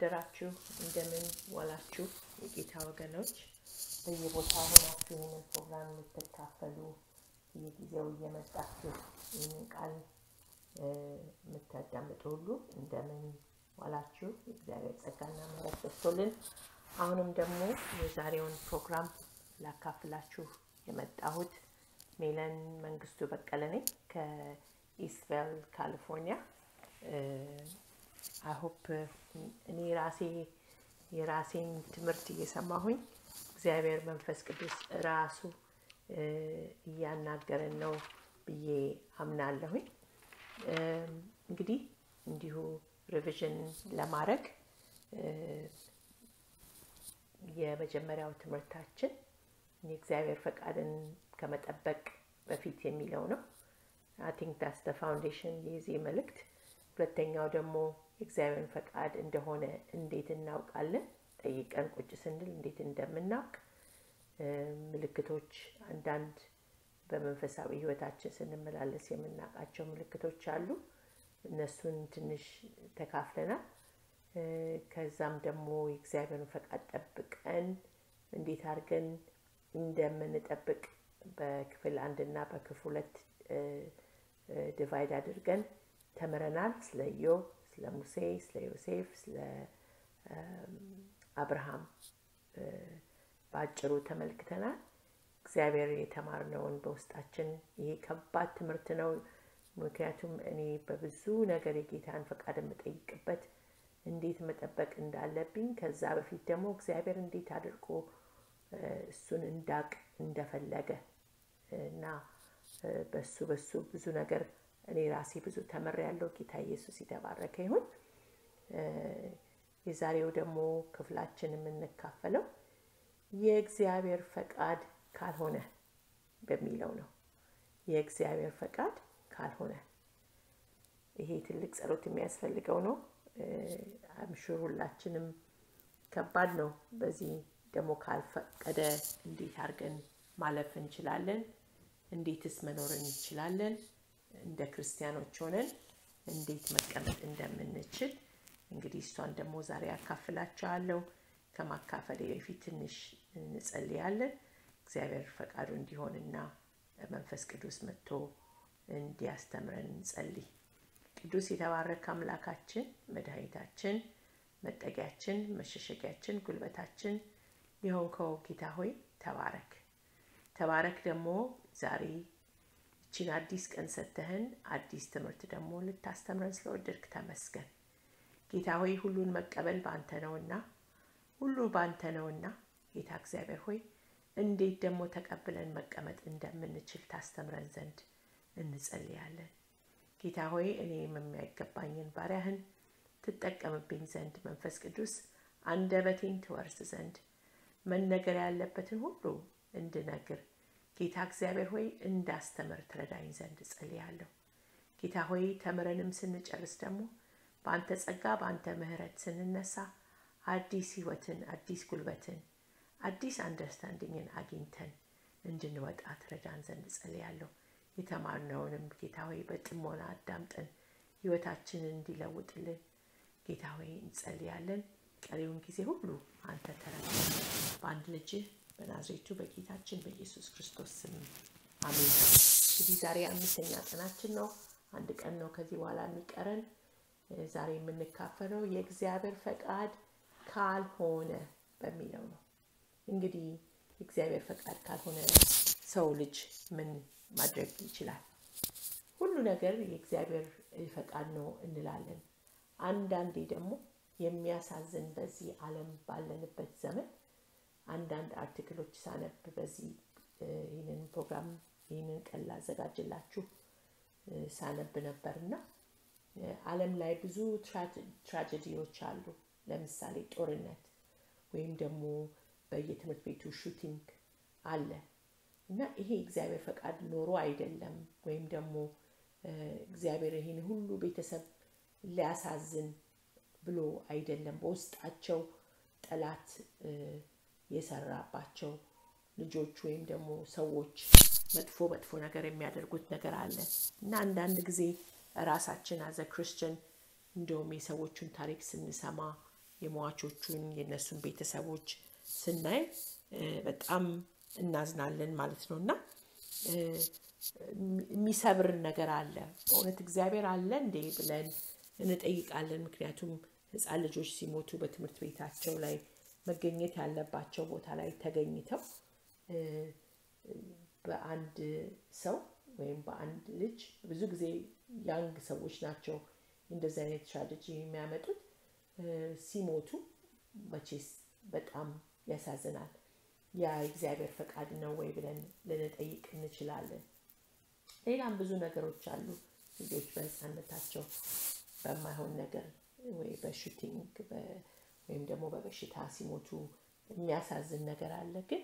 አደራችሁ? እንደምን ዋላችሁ? የጌታ ወገኖች በየቦታ ሆናችሁ ይህንን ፕሮግራም የምትካፈሉ በየጊዜው እየመጣችሁ ይህንን ቃል የምታዳምጡ ሁሉ እንደምን ዋላችሁ? የእግዚአብሔር ጸጋና ምሕረት በዝቶልን አሁንም ደግሞ የዛሬውን ፕሮግራም ላካፍላችሁ የመጣሁት ሜለን መንግስቱ በቀለ ነኝ ከኢስትቬል ካሊፎርኒያ። አይሆፕ እኔ ራሴ የራሴን ትምህርት እየሰማሁኝ እግዚአብሔር መንፈስ ቅዱስ ራሱ እያናገረን ነው ብዬ አምናለሁኝ። እንግዲህ እንዲሁ ሪቪዥን ለማድረግ የመጀመሪያው ትምህርታችን የእግዚአብሔር ፈቃድን ከመጠበቅ በፊት የሚለው ነው። አይ ቲንክ ዳስ ደ ፋውንዴሽን የዚህ መልእክት። ሁለተኛው ደግሞ የእግዚአብሔርን ፈቃድ እንደሆነ እንዴት እናውቃለን? ጠይቀን ቁጭ ስንል እንዴት እንደምናውቅ ምልክቶች፣ አንዳንድ በመንፈሳዊ ሕይወታችን ስንመላለስ የምናውቃቸው ምልክቶች አሉ። እነሱን ትንሽ ተካፍለናል። ከዛም ደግሞ የእግዚአብሔርን ፈቃድ ጠብቀን እንዴት አድርገን እንደምንጠብቅ በክፍል አንድ እና በክፍል ሁለት ዲቫይድ አድርገን ተምረናል። ስለ ኢዮብ፣ ስለ ሙሴ፣ ስለ ዮሴፍ፣ ስለ አብርሃም በአጭሩ ተመልክተናል። እግዚአብሔር የተማርነውን በውስጣችን ይሄ ከባድ ትምህርት ነው። ምክንያቱም እኔ በብዙ ነገር የጌታን ፈቃድ የምጠይቅበት እንዴት መጠበቅ እንዳለብኝ ከዛ በፊት ደግሞ እግዚአብሔር እንዴት አድርጎ እሱን እንዳቅ እንደፈለገ እና በሱ በሱ ብዙ ነገር እኔ ራሴ ብዙ ተምር ያለው ጌታ ኢየሱስ የተባረከ ይሁን። የዛሬው ደግሞ ክፍላችን የምንካፈለው የእግዚአብሔር ፈቃድ ካልሆነ በሚለው ነው። የእግዚአብሔር ፈቃድ ካልሆነ ይሄ ትልቅ ጸሎት የሚያስፈልገው ነው። አምሹር ሁላችንም ከባድ ነው። በዚህ ደግሞ ካልፈቀደ እንዴት አድርገን ማለፍ እንችላለን? እንዴትስ መኖር እንችላለን? እንደ ክርስቲያኖች ሆነን እንዴት መቀመጥ እንደምንችል እንግዲህ እሷን ደግሞ ዛሬ ያካፍላችኋለሁ። ከማካፈሌ በፊት ትንሽ እንጸልያለን። እግዚአብሔር ፈቃዱ እንዲሆንና መንፈስ ቅዱስ መጥቶ እንዲያስተምረን እንጸልይ። ቅዱስ የተባረከ አምላካችን፣ መድኃኒታችን፣ መጠጊያችን፣ መሸሸጊያችን፣ ጉልበታችን የሆንከው ጌታ ሆይ ተባረክ። ተባረክ ደግሞ ዛሬ ይችን አዲስ ቀን ሰጥተህን አዲስ ትምህርት ደግሞ ልታስተምረን ስለወደድክ ተመስገን። ጌታ ሆይ ሁሉን መቀበል በአንተ ነውና ሁሉ በአንተ ነውና ጌታ እግዚአብሔር ሆይ እንዴት ደግሞ ተቀብለን መቀመጥ እንደምንችል ታስተምረን ዘንድ እንጸልያለን። ጌታ ሆይ እኔም የሚያይገባኝን ባሪያህን ትጠቀምብኝ ዘንድ መንፈስ ቅዱስ አንደበቴን ትወርስ ዘንድ መነገር ያለበትን ሁሉ እንድነግር ጌታ እግዚአብሔር ሆይ እንዳስተምር ትረዳኝ ዘንድ እጸልያለሁ። ጌታ ሆይ ተምረንም ስንጨርስ ደግሞ በአንተ ጸጋ በአንተ ምሕረት ስንነሳ አዲስ ሕይወትን አዲስ ጉልበትን አዲስ አንደርስታንዲንግን አግኝተን እንድንወጣ ትረዳን ዘንድ እጸልያለሁ። የተማርነውንም ጌታ ሆይ በጥሞና አዳምጠን ሕይወታችንን እንዲለውጥልን ጌታ ሆይ እንጸልያለን። ቀሪውን ጊዜ ሁሉ አንተ ተረዳ። በአንድ ልጅህ በናዝሬቱ በጌታችን በኢየሱስ ክርስቶስ ስም አሜን። እንግዲህ ዛሬ አምስተኛ ቀናችን ነው። አንድ ቀን ነው ከዚህ በኋላ የሚቀረን። ዛሬ የምንካፈለው የእግዚአብሔር ፈቃድ ካልሆነ በሚለው ነው። እንግዲህ የእግዚአብሔር ፈቃድ ካልሆነ ሰው ልጅ ምን ማድረግ ይችላል? ሁሉ ነገር የእግዚአብሔር ፈቃድ ነው እንላለን። አንዳንዴ ደግሞ የሚያሳዝን በዚህ ዓለም ባለንበት ዘመን አንዳንድ አርቲክሎች ሳነብ በዚህ ይህንን ፕሮግራም ይህንን ቀን ላዘጋጅላችሁ ሳነብ ነበር እና ዓለም ላይ ብዙ ትራጀዲዎች አሉ። ለምሳሌ ጦርነት ወይም ደግሞ በየትምህርት ቤቱ ሹቲንግ አለ እና ይሄ እግዚአብሔር ፈቃድ ኖሮ አይደለም ወይም ደግሞ እግዚአብሔር ይህን ሁሉ ቤተሰብ ሊያሳዝን ብሎ አይደለም። በውስጣቸው ጠላት የሰራባቸው ልጆች ወይም ደግሞ ሰዎች መጥፎ መጥፎ ነገር የሚያደርጉት ነገር አለ እና አንዳንድ ጊዜ ራሳችን አዘ ክርስቲያን እንደውም የሰዎቹን ታሪክ ስንሰማ የሟቾቹን የእነሱን ቤተሰቦች ስናይ በጣም እናዝናለን ማለት ነው እና የሚሰብር ነገር አለ። በእውነት እግዚአብሔር አለ እንዴ ብለን እንጠይቃለን። ምክንያቱም ሕፃን ልጆች ሲሞቱ በትምህርት ቤታቸው ላይ መገኘት ያለባቸው ቦታ ላይ ተገኝተው በአንድ ሰው ወይም በአንድ ልጅ ብዙ ጊዜ ያንግ ሰዎች ናቸው እንደዚህ አይነት ትራጀዲ የሚያመጡት ሲሞቱ መቼስ በጣም ያሳዝናል። ያ የእግዚአብሔር ፈቃድ ነው ወይ ብለን ልንጠይቅ እንችላለን። ሌላም ብዙ ነገሮች አሉ። ልጆች በህፃነታቸው በማይሆን ነገር ወይ በሹቲንግ ወይም ደግሞ በበሽታ ሲሞቱ የሚያሳዝን ነገር አለ። ግን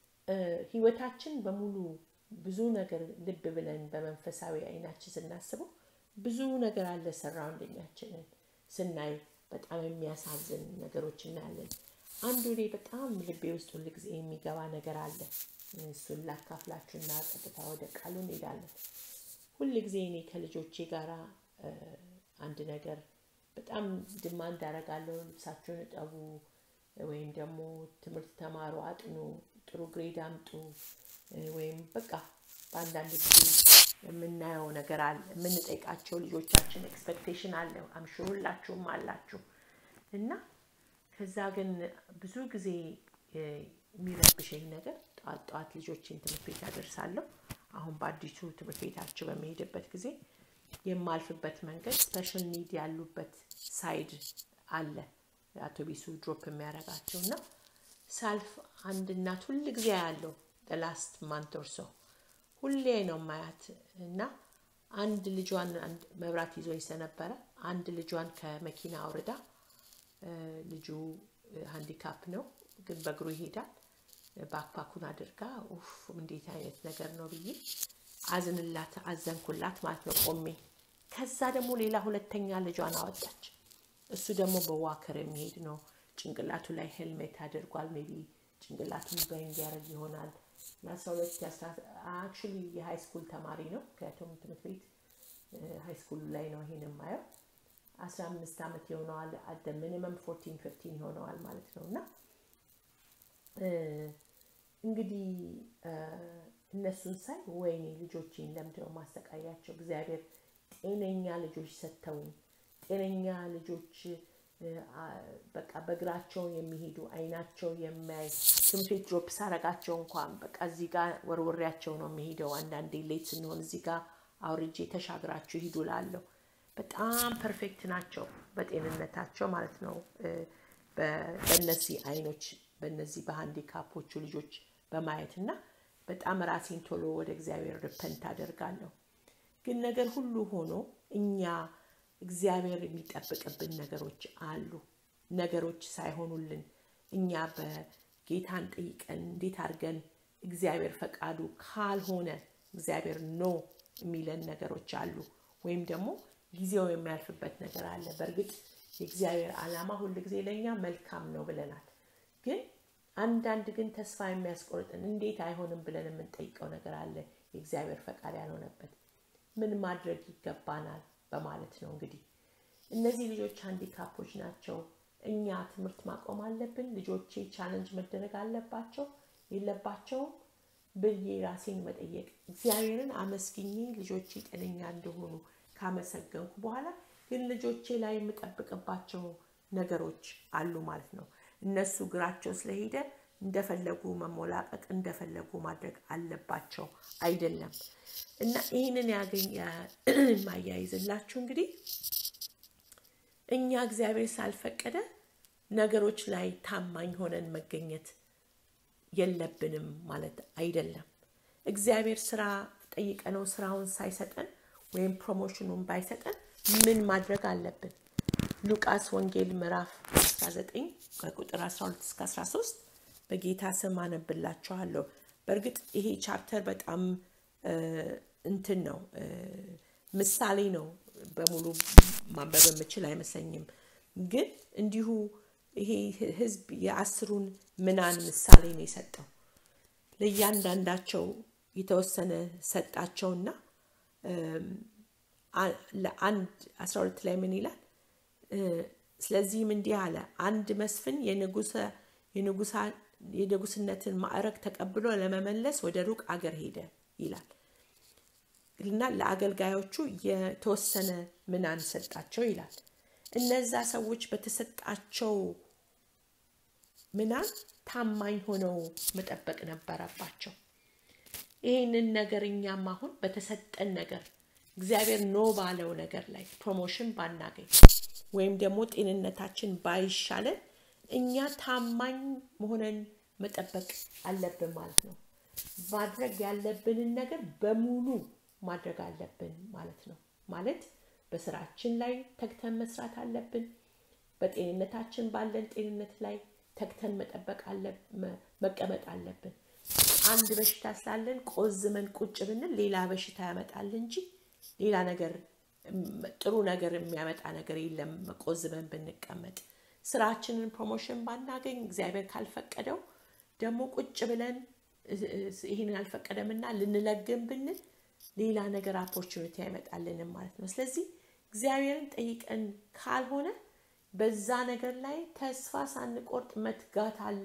ህይወታችን በሙሉ ብዙ ነገር ልብ ብለን በመንፈሳዊ አይናችን ስናስበው ብዙ ነገር አለ። ሰራውንደኛችንን ስናይ በጣም የሚያሳዝን ነገሮች እናያለን። አንዱ እኔ በጣም ልቤ ውስጥ ሁል ጊዜ የሚገባ ነገር አለ። እሱን ላካፍላችሁና ቀጥታ ወደ ቃሉ እንሄዳለን። ሁል ጊዜ እኔ ከልጆቼ ጋር አንድ ነገር በጣም ድማንድ አደርጋለሁ። ልብሳችሁን እጠቡ፣ ወይም ደግሞ ትምህርት ተማሩ፣ አጥኑ፣ ጥሩ ግሬድ አምጡ፣ ወይም በቃ በአንዳንድ ጊዜ የምናየው ነገር አለ። የምንጠይቃቸው ልጆቻችን ኤክስፔክቴሽን አለ። አምሹ ሁላችሁም አላችሁ እና ከዛ ግን ብዙ ጊዜ የሚረብሸኝ ነገር ጠዋት ጠዋት ልጆችን ትምህርት ቤት ያደርሳለሁ። አሁን በአዲሱ ትምህርት ቤታቸው በሚሄድበት ጊዜ የማልፍበት መንገድ ስፔሻል ኒድ ያሉበት ሳይድ አለ አውቶቢሱ ድሮፕ የሚያደርጋቸው እና ሳልፍ አንድ እናት ሁል ጊዜ ያለው ላስት ማንት ኦር ሶ ሁሌ ነው ማያት እና አንድ ልጇን መብራት ይዞ ስለነበረ አንድ ልጇን ከመኪና አውርዳ ልጁ ሃንዲካፕ ነው ግን በእግሩ ይሄዳል። ባክፓኩን አድርጋ ኡፍ እንዴት አይነት ነገር ነው ብዬ አዝንላት አዘንኩላት ማለት ነው ቆሜ። ከዛ ደግሞ ሌላ ሁለተኛ ልጇን አወጣች። እሱ ደግሞ በዋከር የሚሄድ ነው። ጭንቅላቱ ላይ ሄልሜት አድርጓል። ሜቢ ጭንቅላቱን በንግ ያደርግ ይሆናል። የአስራ ሁለት አክቹዋሊ የሃይ ስኩል ተማሪ ነው። ምክንያቱም ትምህርት ቤት ሃይ ስኩል ላይ ነው ይሄን የማየው። አስራ አምስት ዓመት የሆነዋል። አደ ሚኒመም ፎርቲን ፊፍቲን ይሆነዋል ማለት ነው እና እንግዲህ እነሱን ሳይ ወይኔ ልጆቼን ለምንድነው ማሰቃያቸው? እግዚአብሔር ጤነኛ ልጆች ሰጥተውኝ ጤነኛ ልጆች በቃ በእግራቸው የሚሄዱ አይናቸው የሚያይ ትምህርት ቤት ድሮፕ ሳረጋቸው እንኳን በቃ እዚህ ጋር ወርወሪያቸው ነው የሚሄደው። አንዳንዴ ሌት ስንሆን እዚህ ጋር አውርጄ ተሻግራችሁ ሂዱ ላለሁ በጣም ፐርፌክት ናቸው በጤንነታቸው ማለት ነው። በእነዚህ አይኖች በእነዚህ በሃንዲካፖቹ ልጆች በማየት እና በጣም ራሴን ቶሎ ወደ እግዚአብሔር ርፐንት አደርጋለሁ። ግን ነገር ሁሉ ሆኖ እኛ እግዚአብሔር የሚጠብቅብን ነገሮች አሉ። ነገሮች ሳይሆኑልን እኛ በጌታን ጠይቀን እንዴት አድርገን እግዚአብሔር ፈቃዱ ካልሆነ እግዚአብሔር ኖ የሚለን ነገሮች አሉ። ወይም ደግሞ ጊዜው የሚያልፍበት ነገር አለ። በእርግጥ የእግዚአብሔር ዓላማ ሁል ጊዜ ለእኛ መልካም ነው ብለናል። ግን አንዳንድ ግን ተስፋ የሚያስቆርጥን እንዴት አይሆንም ብለን የምንጠይቀው ነገር አለ። የእግዚአብሔር ፈቃድ ያልሆነበት ምን ማድረግ ይገባናል በማለት ነው። እንግዲህ እነዚህ ልጆች ሃንዲካፖች ናቸው። እኛ ትምህርት ማቆም አለብን? ልጆቼ ቻለንጅ መደረግ አለባቸው የለባቸውም ብዬ ራሴን መጠየቅ እግዚአብሔርን አመስግኜ ልጆቼ ጤነኛ እንደሆኑ ካመሰገንኩ በኋላ ግን ልጆቼ ላይ የምጠብቅባቸው ነገሮች አሉ ማለት ነው። እነሱ እግራቸው ስለሄደ እንደፈለጉ መሞላቀቅ እንደፈለጉ ማድረግ አለባቸው አይደለም። እና ይህንን ያገኝ ማያይዝላችሁ እንግዲህ እኛ እግዚአብሔር ሳልፈቀደ ነገሮች ላይ ታማኝ ሆነን መገኘት የለብንም ማለት አይደለም። እግዚአብሔር ስራ ጠይቀነው ስራውን ሳይሰጠን ወይም ፕሮሞሽኑን ባይሰጠን ምን ማድረግ አለብን? ሉቃስ ወንጌል ምዕራፍ 19 ከቁጥር 12 እስከ 13 በጌታ ስም አነብላችኋለሁ። በእርግጥ ይሄ ቻፕተር በጣም እንትን ነው፣ ምሳሌ ነው። በሙሉ ማንበብ የምችል አይመስለኝም። ግን እንዲሁ ይሄ ህዝብ የአስሩን ምናን ምሳሌ ነው የሰጠው። ለእያንዳንዳቸው የተወሰነ ሰጣቸውና ለአንድ አስራ ሁለት ላይ ምን ይላል? ስለዚህም እንዲህ አለ አንድ መስፍን የንጉስነትን ማዕረግ ተቀብሎ ለመመለስ ወደ ሩቅ አገር ሄደ ይላል እና ለአገልጋዮቹ የተወሰነ ምናን ሰጣቸው ይላል እነዛ ሰዎች በተሰጣቸው ምናን ታማኝ ሆነው መጠበቅ ነበረባቸው ይህንን ነገር እኛም አሁን በተሰጠን ነገር እግዚአብሔር ኖ ባለው ነገር ላይ ፕሮሞሽን ባናገኝ ወይም ደግሞ ጤንነታችን ባይሻለን እኛ ታማኝ መሆነን መጠበቅ አለብን ማለት ነው ማድረግ ያለብንን ነገር በሙሉ ማድረግ አለብን ማለት ነው ማለት በስራችን ላይ ተግተን መስራት አለብን በጤንነታችን ባለን ጤንነት ላይ ተግተን መጠበቅ መቀመጥ አለብን አንድ በሽታ ስላለን ቆዝመን ቁጭ ብንል ሌላ በሽታ ያመጣል እንጂ ሌላ ነገር ጥሩ ነገር የሚያመጣ ነገር የለም ቆዝመን ብንቀመጥ ስራችንን ፕሮሞሽን ባናገኝ እግዚአብሔር ካልፈቀደው ደግሞ ቁጭ ብለን ይህንን አልፈቀደምና ልንለግም ብንል ሌላ ነገር ኦፖርቹኒቲ አይመጣልንም ማለት ነው ስለዚህ እግዚአብሔርን ጠይቀን ካልሆነ በዛ ነገር ላይ ተስፋ ሳንቆርጥ መትጋት አለ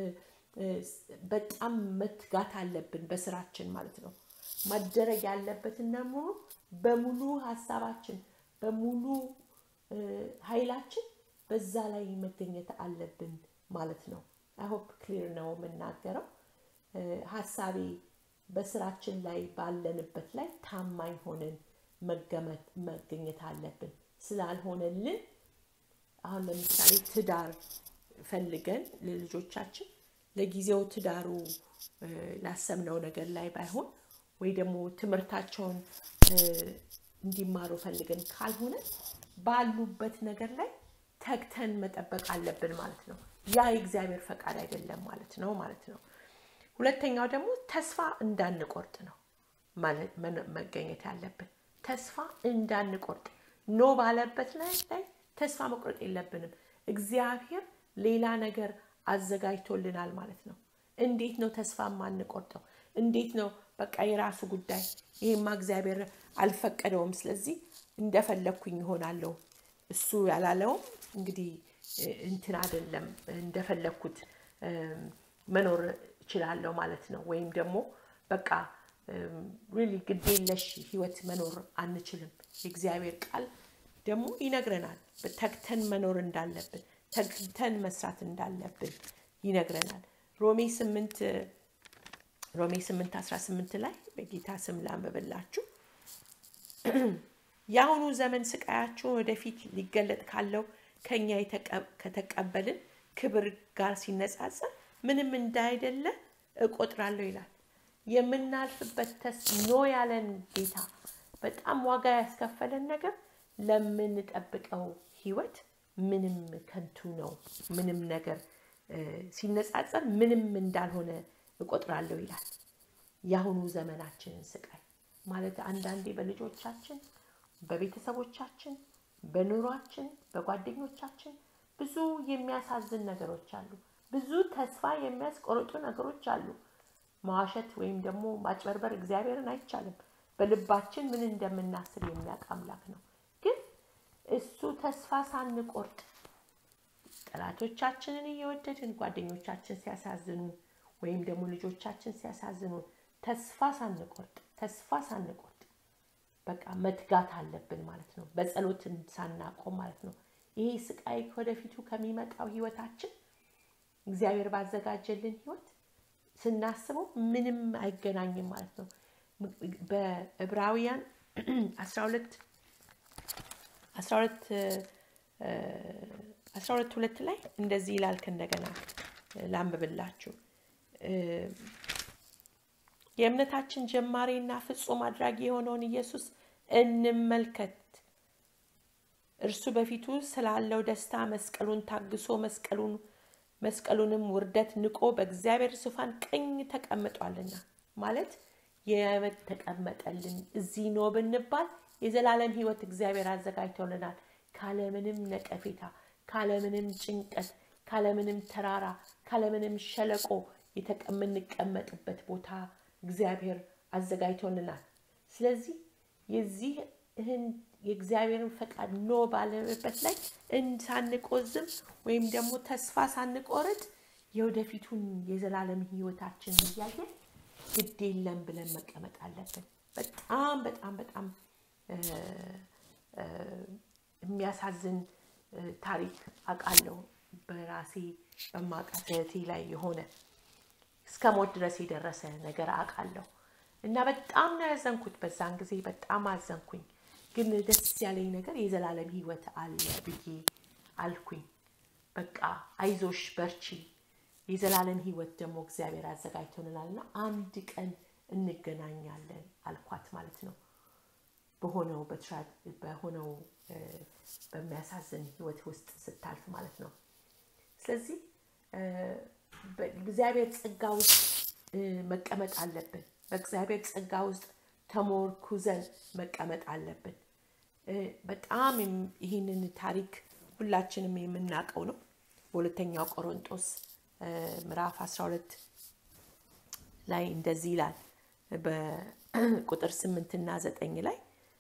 በጣም መትጋት አለብን በስራችን ማለት ነው ማደረግ ያለበትን ደግሞ በሙሉ ሀሳባችን በሙሉ ኃይላችን በዛ ላይ መገኘት አለብን ማለት ነው አይሆፕ ክሊር ነው የምናገረው ሀሳቤ በስራችን ላይ ባለንበት ላይ ታማኝ ሆነን መገኘት አለብን ስላልሆነልን አሁን ለምሳሌ ትዳር ፈልገን ለልጆቻችን ለጊዜው ትዳሩ ላሰብነው ነገር ላይ ባይሆን ወይ ደግሞ ትምህርታቸውን እንዲማሩ ፈልገን ካልሆነ ባሉበት ነገር ላይ ተግተን መጠበቅ አለብን ማለት ነው ያ የእግዚአብሔር ፈቃድ አይደለም ማለት ነው ማለት ነው ሁለተኛው ደግሞ ተስፋ እንዳንቆርጥ ነው መገኘት ያለብን ተስፋ እንዳንቆርጥ ኖ ባለበት ላይ ላይ ተስፋ መቁረጥ የለብንም እግዚአብሔር ሌላ ነገር አዘጋጅቶልናል ማለት ነው እንዴት ነው ተስፋ ማንቆርጠው እንዴት ነው በቃ የራሱ ጉዳይ ይሄማ እግዚአብሔር አልፈቀደውም ስለዚህ እንደፈለግኩኝ ይሆናለሁ እሱ ያላለውም እንግዲህ እንትን አይደለም እንደፈለግኩት መኖር እችላለሁ ማለት ነው ወይም ደግሞ በቃ ሪሊ ግዴለሽ ህይወት መኖር አንችልም የእግዚአብሔር ቃል ደግሞ ይነግረናል ተግተን መኖር እንዳለብን ተግተን መስራት እንዳለብን ይነግረናል ሮሜ 8 ሮሜ 8 18 ላይ በጌታ ስም ላንብብላችሁ የአሁኑ ዘመን ስቃያችሁን ወደፊት ሊገለጥ ካለው ከኛ ከተቀበልን ክብር ጋር ሲነጻጸር ምንም እንዳይደለ እቆጥራለሁ ይላል የምናልፍበት ተስ ኖ ያለን ጌታ በጣም ዋጋ ያስከፈለን ነገር ለምንጠብቀው ህይወት ምንም ከንቱ ነው ምንም ነገር ሲነጻጸር ምንም እንዳልሆነ እቆጥራለሁ ይላል የአሁኑ ዘመናችንን ስቃይ ማለት አንዳንዴ በልጆቻችን በቤተሰቦቻችን በኑሯችን በጓደኞቻችን ብዙ የሚያሳዝን ነገሮች አሉ ብዙ ተስፋ የሚያስቆርጡ ነገሮች አሉ መዋሸት ወይም ደግሞ ማጭበርበር እግዚአብሔርን አይቻልም በልባችን ምን እንደምናስብ የሚያውቅ አምላክ ነው ግን እሱ ተስፋ ሳንቆርጥ ጠላቶቻችንን እየወደድን ጓደኞቻችን ሲያሳዝኑ ወይም ደግሞ ልጆቻችን ሲያሳዝኑ ተስፋ ሳንቆርጥ ተስፋ ሳንቆርጥ በቃ መትጋት አለብን ማለት ነው በጸሎት ሳናቆም ማለት ነው ይሄ ስቃይ ወደፊቱ ከሚመጣው ህይወታችን እግዚአብሔር ባዘጋጀልን ህይወት ስናስበው ምንም አይገናኝም ማለት ነው በዕብራውያን 12 12 ሁለት ላይ እንደዚህ ይላል ከእንደገና ላንብብላችሁ የእምነታችን ጀማሪና ፍጹም አድራጊ የሆነውን ኢየሱስ እንመልከት እርሱ በፊቱ ስላለው ደስታ መስቀሉን ታግሶ መስቀሉን መስቀሉንም ውርደት ንቆ በእግዚአብሔር ዙፋን ቀኝ ተቀምጧልና ማለት የመት ተቀመጠልን እዚህ ኖ ብንባል የዘላለም ህይወት እግዚአብሔር አዘጋጅቶልናል ካለምንም ነቀፌታ ካለምንም ጭንቀት ካለምንም ተራራ ካለምንም ሸለቆ የምንቀመጥበት ቦታ እግዚአብሔር አዘጋጅቶልናል ስለዚህ የዚህ ይህን የእግዚአብሔርን ፈቃድ ኖ ባለበት ላይ ሳንቆዝም ወይም ደግሞ ተስፋ ሳንቆርጥ የወደፊቱን የዘላለም ህይወታችን እያየን ግድ የለም ብለን መቀመጥ አለብን። በጣም በጣም በጣም የሚያሳዝን ታሪክ አውቃለሁ። በራሴ በማውቃት እህቴ ላይ የሆነ እስከ ሞት ድረስ የደረሰ ነገር አውቃለሁ እና በጣም ነው ያዘንኩት። በዛን ጊዜ በጣም አዘንኩኝ። ግን ደስ ያለኝ ነገር የዘላለም ህይወት አለ ብዬ አልኩኝ። በቃ አይዞሽ በርቺ፣ የዘላለም ህይወት ደግሞ እግዚአብሔር አዘጋጅቶልናል እና አንድ ቀን እንገናኛለን አልኳት ማለት ነው። በሆነው በሆነው በሚያሳዝን ህይወት ውስጥ ስታልፍ ማለት ነው። ስለዚህ በእግዚአብሔር ጸጋ ውስጥ መቀመጥ አለብን። በእግዚአብሔር ጸጋ ውስጥ ተሞርኩዘን መቀመጥ አለብን። በጣም ይህንን ታሪክ ሁላችንም የምናውቀው ነው። በሁለተኛው ቆሮንጦስ ምዕራፍ 12 ላይ እንደዚህ ይላል። በቁጥር ስምንትና ዘጠኝ ላይ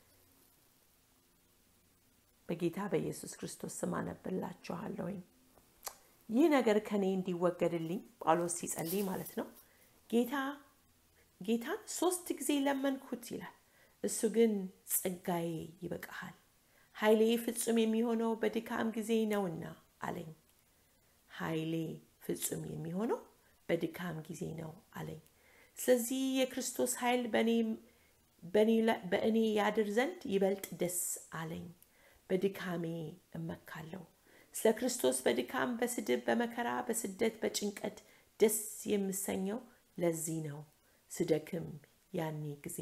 በጌታ በኢየሱስ ክርስቶስ ስም አነብላችኋለሁኝ። ይህ ነገር ከኔ እንዲወገድልኝ ጳውሎስ ሲጸልይ ማለት ነው ጌታ ጌታን ሶስት ጊዜ ለመንኩት ይላል። እሱ ግን ጸጋዬ ይበቃሃል፣ ኃይሌ ፍጹም የሚሆነው በድካም ጊዜ ነውና አለኝ። ኃይሌ ፍጹም የሚሆነው በድካም ጊዜ ነው አለኝ። ስለዚህ የክርስቶስ ኃይል በእኔ ያድር ዘንድ ይበልጥ ደስ አለኝ። በድካሜ እመካለሁ። ስለ ክርስቶስ በድካም፣ በስድብ፣ በመከራ፣ በስደት፣ በጭንቀት ደስ የምሰኘው ለዚህ ነው። ስደክም ያኔ ጊዜ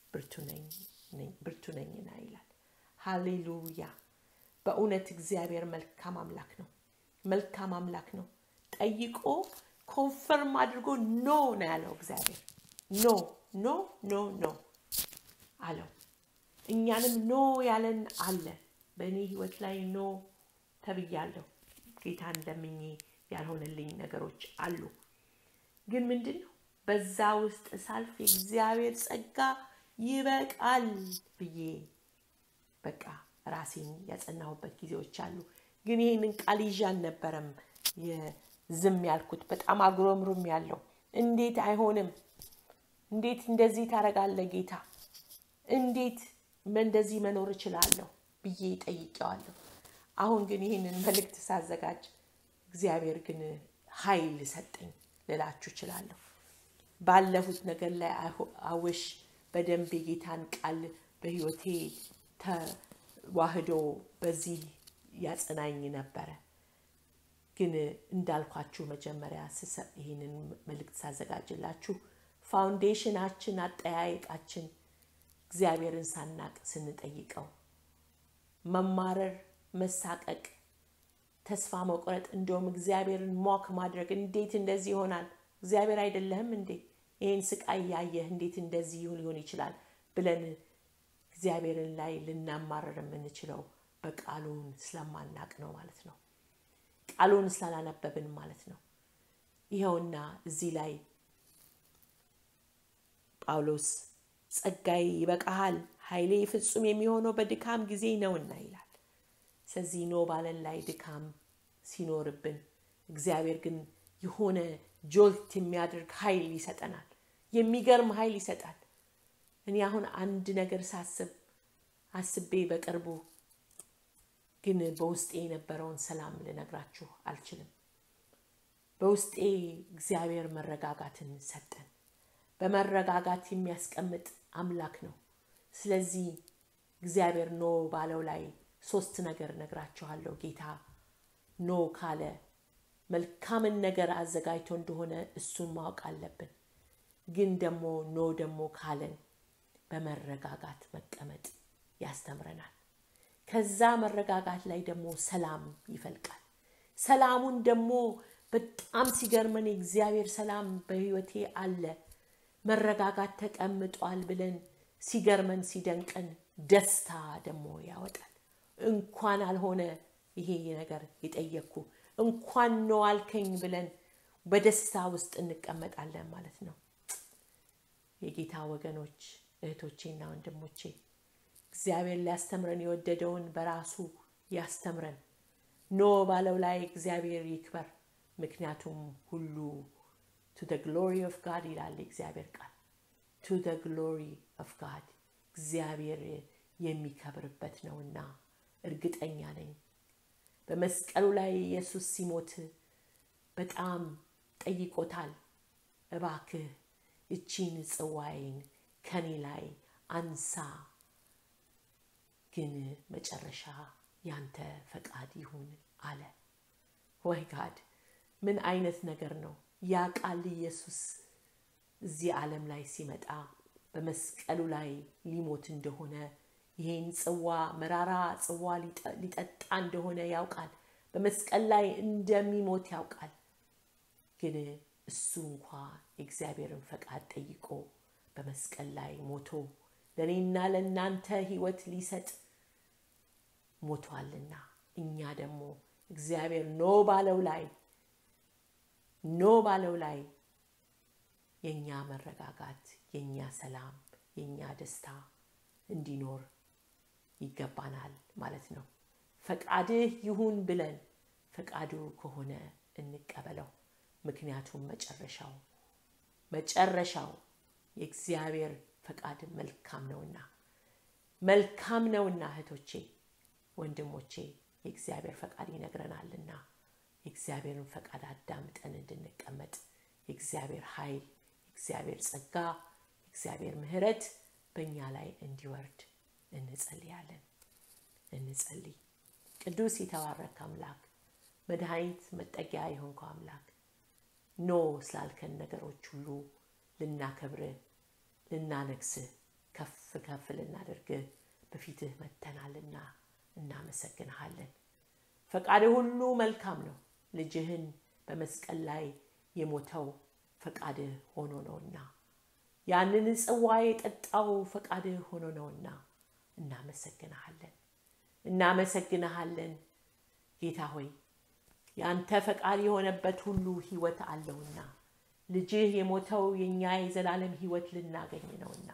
ብርቱ ነኝና ይላል። ሃሌሉያ! በእውነት እግዚአብሔር መልካም አምላክ ነው። መልካም አምላክ ነው። ጠይቆ ኮንፈርም አድርጎ ኖ ነው ያለው እግዚአብሔር። ኖ ኖ ኖ ኖ አለው። እኛንም ኖ ያለን አለ። በእኔ ህይወት ላይ ኖ ተብያለሁ። ጌታን ለምኜ ያልሆነልኝ ነገሮች አሉ። ግን ምንድን ነው በዛ ውስጥ ሳልፍ የእግዚአብሔር ጸጋ ይበቃል ብዬ በቃ ራሴን ያጸናሁበት ጊዜዎች አሉ። ግን ይህንን ቃል ይዤ አልነበረም ዝም ያልኩት። በጣም አጉረምሩም ያለው እንዴት አይሆንም? እንዴት እንደዚህ ታደርጋለህ ጌታ? እንዴት እንደዚህ መኖር እችላለሁ ብዬ ጠይቄዋለሁ። አሁን ግን ይህንን መልእክት ሳዘጋጅ እግዚአብሔር ግን ኃይል ሰጠኝ ልላችሁ እችላለሁ። ባለፉት ነገር ላይ አውሽ በደንብ የጌታን ቃል በህይወቴ ተዋህዶ በዚህ ያጸናኝ ነበረ። ግን እንዳልኳችሁ መጀመሪያ ይህንን መልእክት ሳዘጋጅላችሁ ፋውንዴሽናችን፣ አጠያየቃችን እግዚአብሔርን ሳናቅ ስንጠይቀው መማረር፣ መሳቀቅ፣ ተስፋ መቁረጥ፣ እንደውም እግዚአብሔርን ሞክ ማድረግ እንዴት እንደዚህ ይሆናል? እግዚአብሔር አይደለህም እንዴ? ይህን ስቃይ ያየህ እንዴት እንደዚህ ሊሆን ይችላል? ብለን እግዚአብሔርን ላይ ልናማረር የምንችለው በቃሉን ስለማናቅ ነው ማለት ነው። ቃሉን ስላላነበብን ማለት ነው። ይኸውና እዚህ ላይ ጳውሎስ ጸጋዬ ይበቃሃል፣ ኃይሌ ፍጹም የሚሆነው በድካም ጊዜ ነውና ይላል። ስለዚህ ኖ ባለን ላይ ድካም ሲኖርብን እግዚአብሔር ግን የሆነ ጆልት የሚያደርግ ኃይል ይሰጠናል። የሚገርም ኃይል ይሰጣል። እኔ አሁን አንድ ነገር ሳስብ አስቤ በቅርቡ ግን በውስጤ የነበረውን ሰላም ልነግራችሁ አልችልም። በውስጤ እግዚአብሔር መረጋጋትን ሰጠን። በመረጋጋት የሚያስቀምጥ አምላክ ነው። ስለዚህ እግዚአብሔር ኖ ባለው ላይ ሶስት ነገር ነግራችኋለሁ። ጌታ ኖ ካለ መልካምን ነገር አዘጋጅቶ እንደሆነ እሱን ማወቅ አለብን። ግን ደግሞ ኖ ደግሞ ካለን በመረጋጋት መቀመጥ ያስተምረናል። ከዛ መረጋጋት ላይ ደግሞ ሰላም ይፈልቃል። ሰላሙን ደግሞ በጣም ሲገርመን የእግዚአብሔር ሰላም በሕይወቴ አለ መረጋጋት ተቀምጧል ብለን ሲገርመን ሲደንቀን ደስታ ደግሞ ያወጣል። እንኳን አልሆነ ይሄ ነገር የጠየቅኩ እንኳን ነው አልከኝ ብለን በደስታ ውስጥ እንቀመጣለን ማለት ነው። የጌታ ወገኖች እህቶቼና ወንድሞቼ እግዚአብሔር ሊያስተምረን የወደደውን በራሱ ያስተምረን። ኖ ባለው ላይ እግዚአብሔር ይክበር፣ ምክንያቱም ሁሉ ቱ ደ ግሎሪ ኦፍ ጋድ ይላል የእግዚአብሔር ቃል። ቱ ደ ግሎሪ ኦፍ ጋድ እግዚአብሔር የሚከብርበት ነውና እርግጠኛ ነኝ። በመስቀሉ ላይ ኢየሱስ ሲሞት በጣም ጠይቆታል። እባክህ እቺን ጽዋዬን ከኔ ላይ አንሳ፣ ግን መጨረሻ ያንተ ፈቃድ ይሁን አለ። ወይ ጋድ ምን አይነት ነገር ነው! ያ ቃል ኢየሱስ እዚህ ዓለም ላይ ሲመጣ በመስቀሉ ላይ ሊሞት እንደሆነ ይህን ጽዋ መራራ ጽዋ ሊጠጣ እንደሆነ ያውቃል። በመስቀል ላይ እንደሚሞት ያውቃል። ግን እሱ እንኳ የእግዚአብሔርን ፈቃድ ጠይቆ በመስቀል ላይ ሞቶ ለእኔና ለእናንተ ሕይወት ሊሰጥ ሞቷልና እኛ ደግሞ እግዚአብሔር ኖ ባለው ላይ ኖ ባለው ላይ የእኛ መረጋጋት፣ የእኛ ሰላም፣ የእኛ ደስታ እንዲኖር ይገባናል ማለት ነው። ፈቃድህ ይሁን ብለን ፈቃዱ ከሆነ እንቀበለው። ምክንያቱም መጨረሻው መጨረሻው የእግዚአብሔር ፈቃድ መልካም ነውና መልካም ነውና እህቶቼ፣ ወንድሞቼ የእግዚአብሔር ፈቃድ ይነግረናልና የእግዚአብሔርን ፈቃድ አዳምጠን እንድንቀመጥ የእግዚአብሔር ኃይል፣ የእግዚአብሔር ጸጋ፣ የእግዚአብሔር ምሕረት በእኛ ላይ እንዲወርድ እንጸልያለን። እንጸልይ። ቅዱስ የተባረክ አምላክ መድኃኒት መጠጊያ የሆንከው አምላክ ኖ ስላልከን ነገሮች ሁሉ ልናከብርህ፣ ልናነግስህ፣ ከፍ ከፍ ልናደርግህ በፊትህ መተናልና እናመሰግንሃለን። ፈቃድህ ሁሉ መልካም ነው። ልጅህን በመስቀል ላይ የሞተው ፈቃድህ ሆኖ ነውና ያንን ጽዋ የጠጣው ፈቃድህ ሆኖ ነውና እናመሰግንሃለን እናመሰግንሃለን ጌታ ሆይ የአንተ ፈቃድ የሆነበት ሁሉ ህይወት አለውና ልጅህ የሞተው የእኛ የዘላለም ህይወት ልናገኝ ነውና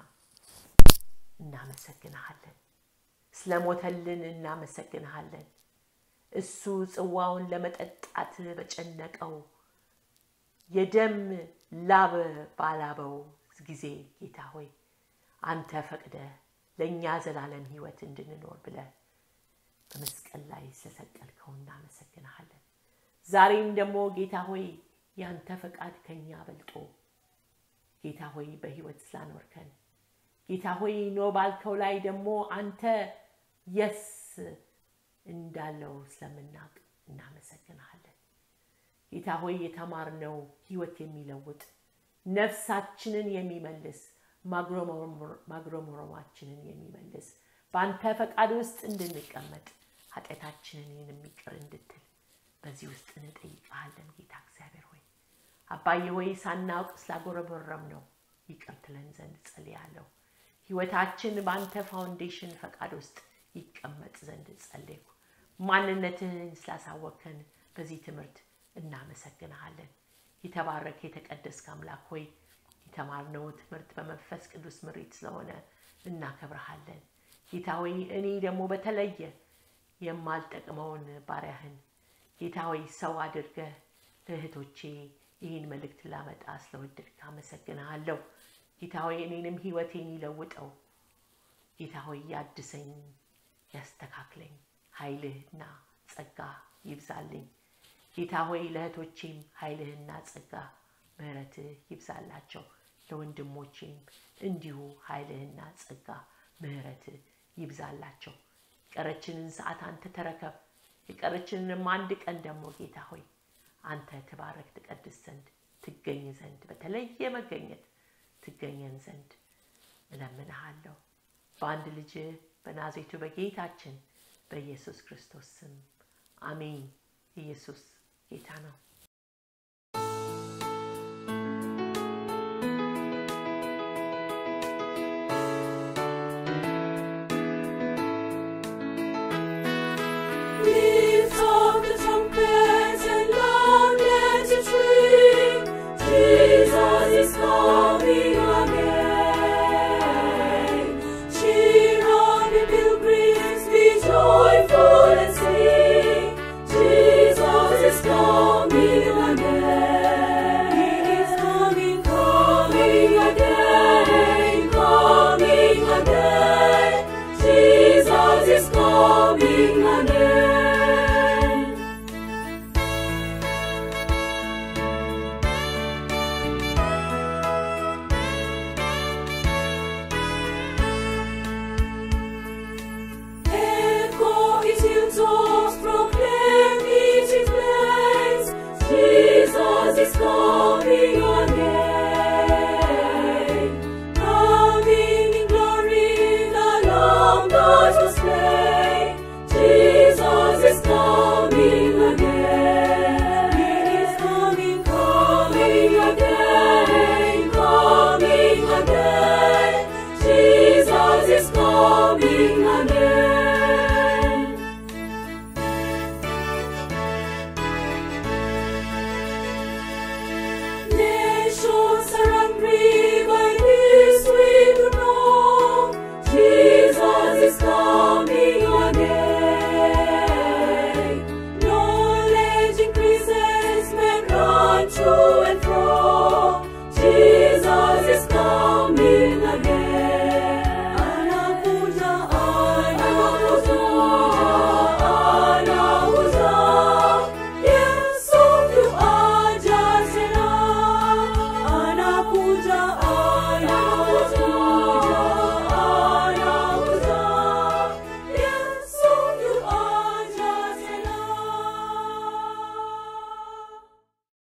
እናመሰግንሃለን ስለሞተልን እናመሰግንሃለን እሱ ጽዋውን ለመጠጣት በጨነቀው የደም ላብ ባላበው ጊዜ ጌታ ሆይ አንተ ፈቅደ ለእኛ ዘላለም ህይወት እንድንኖር ብለ በመስቀል ላይ ስለሰቀልከው እናመሰግንሃለን። ዛሬም ደግሞ ጌታ ሆይ ያንተ ፈቃድ ከኛ በልጦ ጌታ ሆይ በህይወት ስላኖርከን ጌታ ሆይ ኖ ባልከው ላይ ደግሞ አንተ የስ እንዳለው ስለምናውቅ እናመሰግንሃለን። ጌታ ሆይ የተማርነው ህይወት የሚለውጥ ነፍሳችንን የሚመልስ ማጉረምረማችንን የሚመልስ በአንተ ፈቃድ ውስጥ እንድንቀመጥ ኃጢአታችንን የሚቅር እንድትል በዚህ ውስጥ እንጠይቀሃለን። ጌታ እግዚአብሔር ሆይ አባዬ ሆይ ሳናውቅ ስላጎረበረም ነው ይቅር ትለን ዘንድ ጸልያለሁ። ህይወታችን በአንተ ፋውንዴሽን ፈቃድ ውስጥ ይቀመጥ ዘንድ ጸለይኩ። ማንነትህን ስላሳወከን በዚህ ትምህርት እናመሰግንሃለን። የተባረከ የተቀደስክ አምላክ ሆይ የተማርነው ትምህርት በመንፈስ ቅዱስ ምሪት ስለሆነ እናከብረሃለን። ጌታ ሆይ እኔ ደግሞ በተለየ የማልጠቅመውን ባሪያህን ጌታ ሆይ ሰው አድርገህ ለእህቶቼ ይህን መልእክት ላመጣ ስለወደድክ አመሰግንሃለሁ። ጌታ ሆይ እኔንም ህይወቴን ይለውጠው። ጌታ ሆይ ያድሰኝ፣ ያስተካክለኝ፣ ኃይልህና ጸጋ ይብዛልኝ። ጌታ ሆይ ለእህቶቼም ኃይልህና ጸጋ ምህረትህ ይብዛላቸው። ለወንድሞቼም እንዲሁ ኃይልህና ጸጋ ምህረትህ ይብዛላቸው። የቀረችንን ሰዓት አንተ ተረከብ። የቀረችንንም አንድ ቀን ደግሞ ጌታ ሆይ አንተ ትባረክ ትቀድስ ዘንድ ትገኝ ዘንድ በተለየ መገኘት ትገኘን ዘንድ እለምንሃለሁ በአንድ ልጅ በናዝሬቱ በጌታችን በኢየሱስ ክርስቶስ ስም አሜን። ኢየሱስ ጌታ ነው። Lift up the trumpets and loud let it ring. Jesus is come.